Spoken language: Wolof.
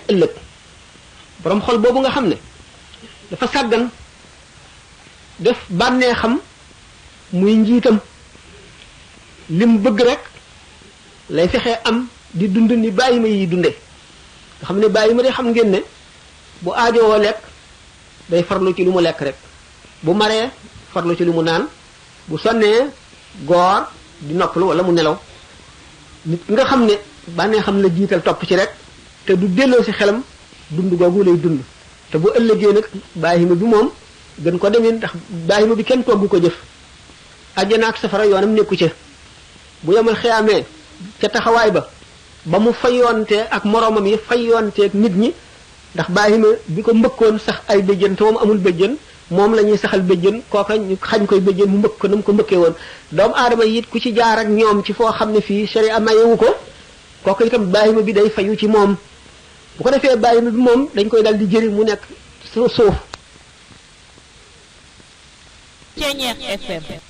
ëllëg borom xol boobu nga xam ne dafa sàggan def bànnee xam muy njiitam lim bëgg rek lay fexee am di dund ni bàyyi ma yi dunde nga xam ne bàyyi ma de xam ngeen ne bu aajowoo lekk day farlu ci lu mu lekk rek bu maree farlu ci lu mu naan bu sonnee goor di noppalu wala mu nelaw nit nga xam ne bànnee xam la jiital topp ci rek te du delloo si xelam dund googu lay dund te bu ëllëgee nag bàyyi ma bi moom gën ko demee ndax bàyyi ma bi kenn togg ko jëf àjjana ak safara yoonam nekku ca bu yemal xiyaamee ca taxawaay ba ba mu fayoonte ak moroomam yi fayoonteeg nit ñi ndax bàyyi ma bi ko mbëkkoon sax ay béjjën te moom amul béjjën moom la ñuy saxal béjjën kooka ñu xañ koy béjjën mu mbëkk ko na mu ko mbëkkee woon doomu aadama yi it ku ci jaar ak ñoom ci foo xam ne fii sharia mayewu ko kooka itam bàyyi ma bi day fayu ci moom bu ko defee bàyyi ma bi moom dañ koy dal di jëri mu nekk suuf Ceñeex FM